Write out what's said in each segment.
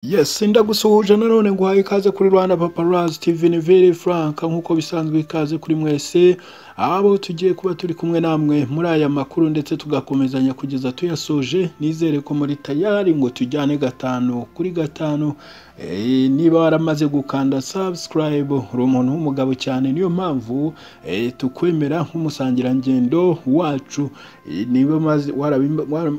Yes ndagusuhuje nanone nguhaye ikaze kuri Rwanda Paparazzi TV ni Very Frank nk'uko bisanzwe ikaze kuri mwese abo tugiye kuba turi kumwe namwe muri aya makuru ndetse tugakomezanya kugeza tuyasoje nizere ko muri tayari ngo tujyane gatanu kuri gatanu Eh, niba waramaze gukanda subscribe uri umuntu w'umugabo cyane niyo mpamvu eh, tukwemera nk'umusangirangendo wacu Eh, niba umaze- warabimba- wara-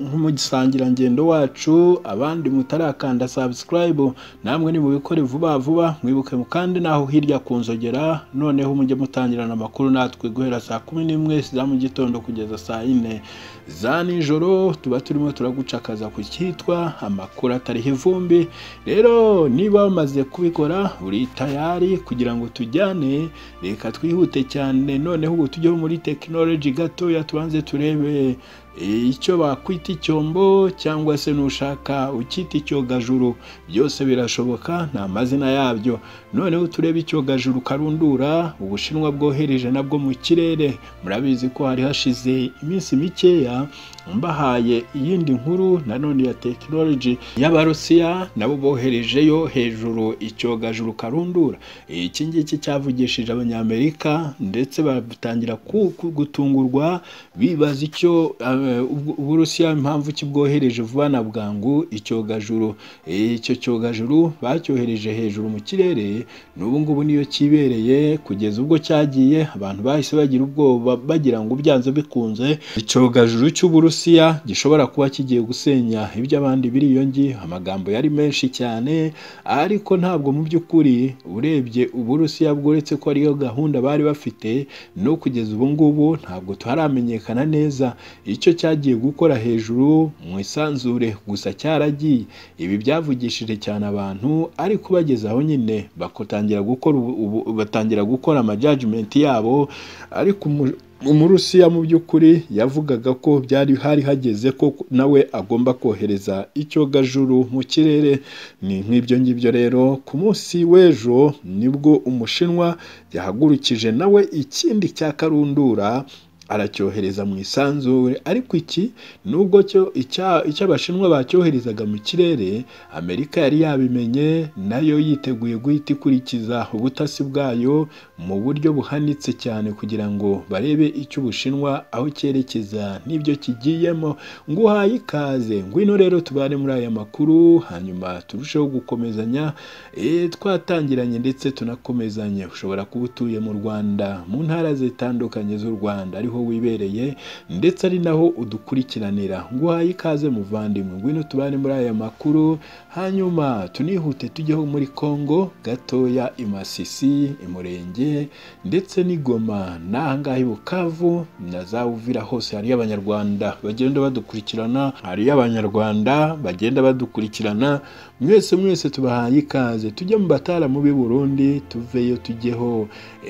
nk'umusangirangendo wacu abandi mutarakanda subscribe namwe nimubikore vuba vuba mwibuke mukande naho hirya ku nzogera noneho mujye mutangirana amakuru natwe guhera saa kumi n'imwe za mu gitondo kugeza saa yine za nijoro tuba turimo turagucakaza ku cyitwa amakuru atariho ivumbi rero niba wamaze kubikora uri tayari kugira ngo tujyane reka twihute cyane noneho ubu tujyeho muri tekinoloji gatoya tubanze turebe E, icyo bakwita icyombo cyangwa se nushaka ukita icyogajuru byose birashoboka ni amazina yabyo noneho turebe icyogajuru karundura ubushinwa bwohereje nabwo mu kirere murabizi ko hari hashize iminsi mikeya mbahaye iyindi nkuru nanone ya tekinoloji y'abarusiya nabo boherejeyo hejuru icyogajuru karundura E, iki ngiki cyavugishije abanyamerika ndetse batangira ku- ku- gutungurwa bibaza icyo eh, ubwo- uburusiya impamvu ki bwohereje vuba na bwangu icyogajuru Eh, icyo cyogajuru bacyohereje hejuru mu kirere n'ubu ngubu niyo kibereye kugeza ubwo cyagiye abantu bahise bagira ubwoba bagira ngo byanze bikunze icyogajuru cy'uburusiya gishobora kuba kigiye gusenya iby'abandi biriyongi amagambo yari menshi cyane ariko ntabwo mu by'ukuri urebye uburusiya bworetse ko ariyo gahunda bari bafite no kugeza ubu ngubu ntabwo tuharamenyekana neza icyo cyagiye gukora hejuru mu isanzure gusa cyaragiye ibi byavugishije cyane abantu ariko bageze aho nyine bagatangira gukora ubu- ubu- batangira gukora amajajimenti yabo ariko umu- umurusiya mu by'ukuri yavugaga ko byari hari hageze ko nawe agomba kohereza icyogajuru mu kirere ni nk'ibyo ngibyo rero ku munsi w'ejo nibwo umushinwa yahagurukije nawe ikindi cya karundura aracyohereza mu isanzure ariko iki nubwo cyo icya- icy'abashinwa bacyoherezaga mu kirere amerika yari yabimenye nayo yiteguye guhita ikurikiza ubutasi bwayo mu buryo buhanitse cyane kugira ngo barebe icyo ubushinwa aho cyerekeza n'ibyo kigiyemo nguhaye ikaze ngwino rero tubane muri aya makuru hanyuma turusheho gukomezanya eh, twatangiranye ndetse tunakomezanye ushobora kuba utuye mu rwanda mu ntara zitandukanye z'u rwanda ariho wibereye ndetse ari naho udukurikiranira nguhaye ikaze muvandimwe ngwino tubane muri aya makuru hanyuma tunihute tujyeho muri congo gatoya i masisi i murenge ndetse n'i goma n'ahangaha i bukavu na za uvira hose hariyo abanyarwanda bagenda badukurikirana hariyo abanyarwanda bagenda badukurikirana mwese mwese tubahaye ikaze tujye mu bataramu b'i burundi tuveyo tujyeho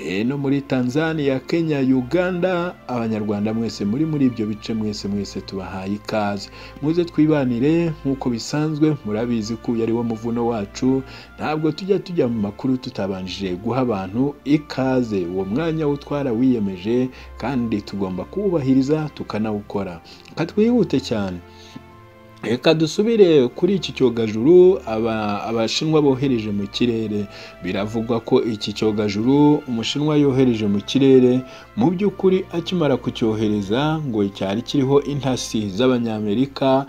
Eh, no muri tanzania kenya uganda abanyarwanda mwese muri muri ibyo bice mwese mwese tubahaye ikaze muze twibanire nk'uko bisanzwe murabizi ko uyu ari wo muvuno wacu ntabwo tujya tujya mu makuru tutabanjije guha abantu ikaze uwo mwanya wo twarawiyemeje kandi tugomba kuwubahiriza tukanawukora Reka twihute cyane Reka dusubire kuri iki cyogajuru aba- abashinwa bohereje mu kirere biravugwa ko iki cyogajuru umushinwa yohereje mu kirere mu by'ukuri akimara kucyohereza ngo cyari kiriho intasi z'abanyamerika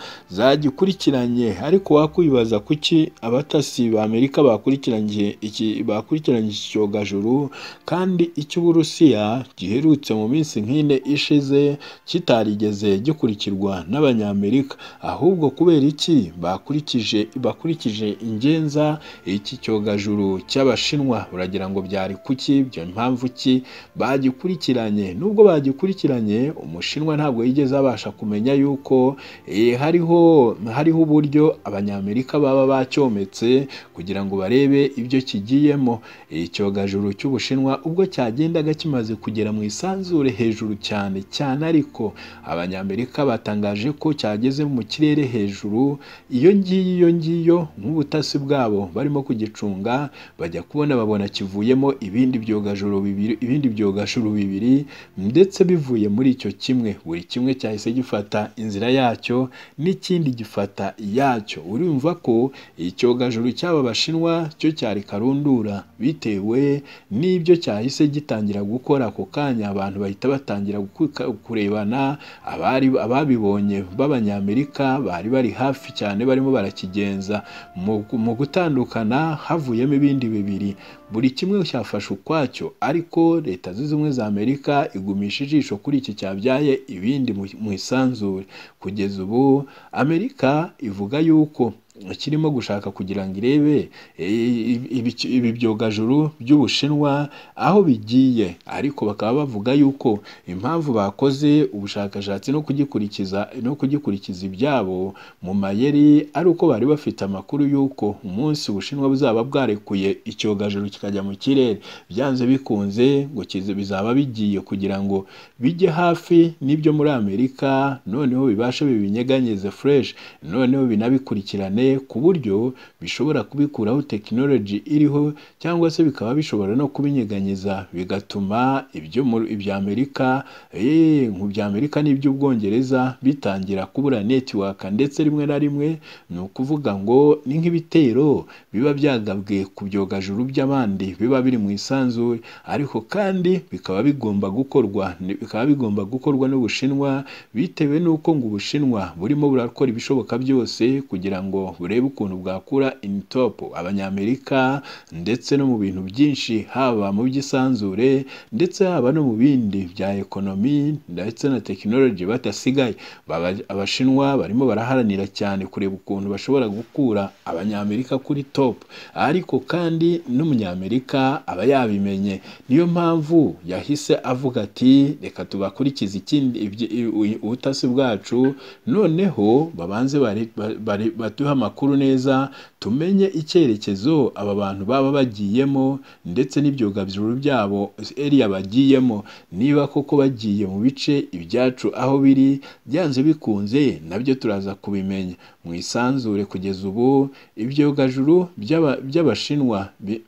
zagikurikiranye ariko wakwibaza kuki abatasi b'amerika bakurikiranye iki bakurikiranye iki cyogajuru kandi icy'uburusiya giherutse mu minsi nk'ine ishize kitarigeze gikurikirwa n'abanyamerika ahubwo kubera iki bakurikije bakurikije ingenza iki cyogajuru cy'abashinwa uragira ngo byari kuki byo impamvu ki bagikurikiranye nubwo bagikurikiranye umushinwa ntabwo yigeze abasha kumenya yuko eh, hariho hariho uburyo abanyamerika baba bacyometse kugira ngo barebe ibyo kigiyemo icyogajuru cy'ubushinwa ubwo cyagendaga kimaze kugera mu isanzure hejuru cyane cyane ariko abanyamerika batangaje ko cyageze mu kirere bari hejuru iyo ngiyo iyo ngiyo nk'ubutasi bwabo barimo kugicunga bajya kubona babona kivuyemo ibindi byogajuru bibiri ibindi byogajuru bibiri ndetse bivuye muri icyo kimwe buri kimwe cyahise gifata inzira yacyo n'ikindi gifata iyacyo urumva ko icyogajuru cy'aba bashinwa cyo cyari karundura bitewe n'ibyo cyahise gitangira gukora ako kanya abantu bahita batangira gukuka- kurebana abari ababibonye b'abanyamerika bari bari hafi cyane barimo barakigenza mu mu gutandukana havuyemo ibindi bibiri buri kimwe cyafashe ukwacyo ariko leta zunze ubumwe za amerika igumisha ijisho kuri iki cyabyaye ibindi mu mu isanzure kugeza ubu amerika ivuga yuko kirimo gushaka kugira ngo irebe e, ibi- ibi- ibi byogajuru by'ubushinwa aho bigiye ariko bakaba bavuga yuko impamvu bakoze ubushakashatsi no kugikurikiza no kugikurikiza ibyabo mu mayeri ari uko bari bafite amakuru y'uko umunsi ubushinwa buzaba bwarekuye icyogajuru kikajya mu kirere byanze bikunze ngo kize bizaba bigiye kugira ngo bijye hafi n'ibyo muri amerika noneho bibashe bibinyeganyeze fureshi noneho binabikurikirane ku buryo bishobora kubikuraho tekinoloji iriho cyangwa se bikaba bishobora no kubinyeganyeza bigatuma ibyo muri- ibya amerika eh, mu bya amerika n'iby'ubwongereza bitangira kubura netiwaka ndetse rimwe na rimwe ni ukuvuga ngo ni nk'ibitero biba byagabwe ku byogajuru by'abandi biba biri mu isanzure ariko kandi bikaba bigomba gukorwa ni- bikaba bigomba gukorwa n'ubushinwa bitewe n'uko ngo ubushinwa burimo burakora ibishoboka byose kugira ngo burebe ukuntu bwakura initopu abanyamerika ndetse no mu bintu byinshi haba mu by'isanzure ndetse haba no mu bindi bya ekonomi ndetse na tekinoloji badasigaye Baba- abashinwa barimo baraharanira cyane kureba ukuntu bashobora gukura abanyamerika kuri topu ariko kandi n'umunyamerika aba yabimenye niyo mpamvu yahise avuga ati reka tubakurikize ikindi ibyi- i- ubutasi bwacu noneho babanze bari- bari- bari- baduhe amakuru neza tumenye icyerekezo aba bantu baba bagiyemo ndetse n'ibyogajuru byabo eriya bagiyemo niba koko bagiye mu bice ibyacu aho biri byanze bikunze nabyo turaza kubimenya mu isanzure kugeza ubu ibyogajuru by'aba- by'abashinwa bi-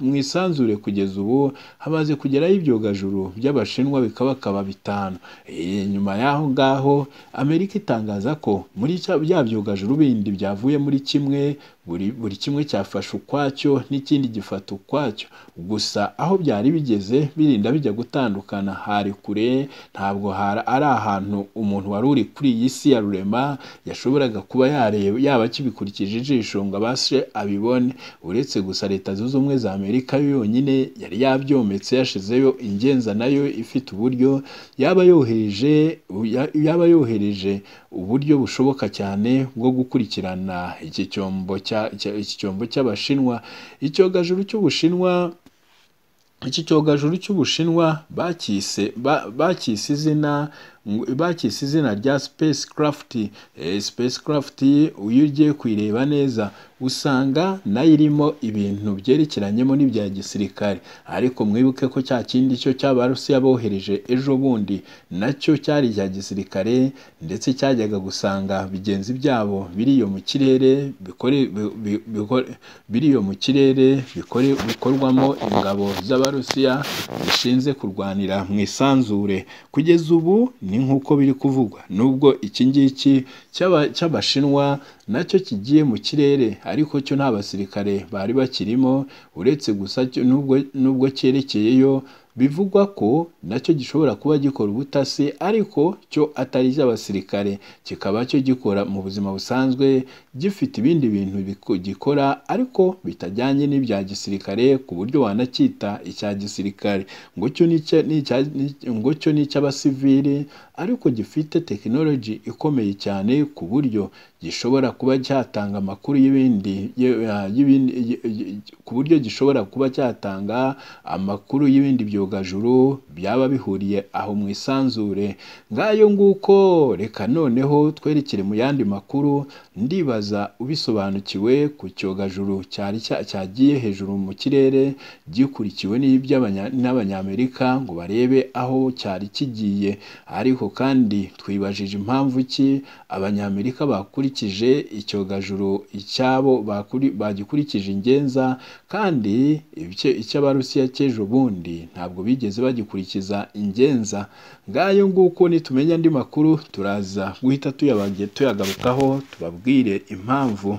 mu isanzure kugeza ubu hamaze kugeraho ibyogajuru by'abashinwa bikabakaba bitanu Eh, nyuma y'aho ngaho amerika itangaza ko muri cya- bya byogajuru bindi byavuye muri kimwe buri, buri kimwe cyafashe ukwacyo n'ikindi gifata ukwacyo gusa aho byari bigeze birinda bijya gutandukana hari kure ntabwo hari ari ahantu umuntu wari uri kuri iyi si ya rurema yashoboraga kuba yareba yaba akibikurikije ijisho ngo abashe abibone uretse gusa leta zunze ubumwe za amerika yo yonyine yari yabyometse yashizeyo ingenza nayo ifite uburyo yaba yohereje yaba yohereje uburyo bushoboka cyane bwo gukurikirana iki cyombo cya- cya- iki cyombo cy'abashinwa icyogajuru cy'ubushinwa iki cyogajuru cy'ubushinwa bacyise ba- bacyise izina ngo- bacyise izina rya spacecraft eh, spacecraft iyo ugiye kuyireba neza usanga nayo irimo ibintu byerekeranyemo n'ibya gisirikare ariko mwibuke ko cya kindi cyo cy'abarusiya bohereje ejo bundi nacyo cyari icya gisirikare ndetse cyajyaga gusanga bigenzi byabo biri iyo mu kirere bikore bi- bi- bikore- biri iyo mu kirere bikore bikorwamo ingabo z'abarusiya zishinze kurwanira mu isanzure kugeza ubu ni nk'uko biri kuvugwa nubwo iki ngiki cy'aba- cy'abashinwa nacyo kigiye mu kirere ariko cyo nta basirikare bari bakirimo uretse gusa cyo nubwo nubwo cyerekeyeyo bivugwa ko nacyo gishobora kuba gikora ubutasi ariko cyo atari icy'abasirikare kikaba cyo gikora mu buzima busanzwe gifite ibindi bintu biko- gikora ariko bitajyanye n'ibya gisirikare ku buryo wanacyita icya gisirikare ngo cyo ni icya- ni icya- ni icya- ngo cyo ni icy'abasivili ariko gifite tekinoloji ikomeye cyane ku buryo gishobora kuba cyatanga amakuru y'ibindi ye- ya- y'ibindi ye- ye- ku buryo gishobora kuba cyatanga amakuru y'ibindi byogajuru byaba bihuriye aho mu isanzure ngayo nguko reka noneho twerekere mu yandi makuru ndibaza ubisobanukiwe ku cyogajuru cyari cya- cyagiye hejuru mu kirere gikurikiwe n'iby'abanya- n'abanyamerika ngo barebe aho cyari kigiye ariko ariko kandi twibajije impamvu ki abanyamerika bakurikije icyogajuru icyabo bakuri- bagikurikije ingenza kandi icyo- icy'abarusiya cy'ejo bundi ntabwo bigeze bagikurikiza ingenza ngayo nguko nitumenya andi makuru turaza guhita tuyabage- tuyagarukaho tubabwire impamvu